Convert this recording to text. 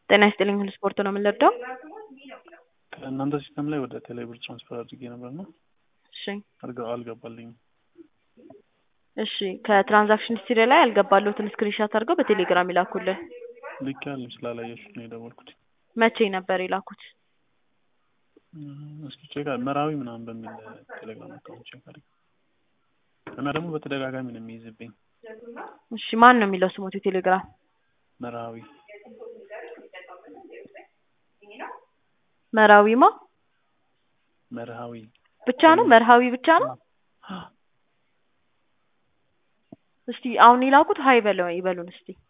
ጤና ይስጥልኝ ሁሉ ስፖርት ነው የምንለብደው። ከእናንተ ሲስተም ላይ ወደ ቴሌብር ትራንስፈር አድርጌ ነበር ነው እሺ አልገ- አልገባልኝም። እሺ ከትራንዛክሽን ሂስትሪ ላይ ያልገባለሁትን ስክሪንሻት አድርገው በቴሌግራም ይላኩልን። ልክ ያለም ስላላየሱት ነው የደወልኩት። መቼ ነበር የላኩት? እም፣ እስኪ ቼክ አድ- መራዊ ምናምን በሚል ቴሌግራም አካውንት ቼክ አድርግ እና ደግሞ በተደጋጋሚ ነው የሚይዝብኝ እሺ ማን ነው የሚለው ስሞት የቴሌግራም መራዊ መራዊማ መርሃዊ ብቻ ነው መርሃዊ ብቻ ነው። እስቲ አሁን የላኩት ሀይ በለው ይበሉን እስቲ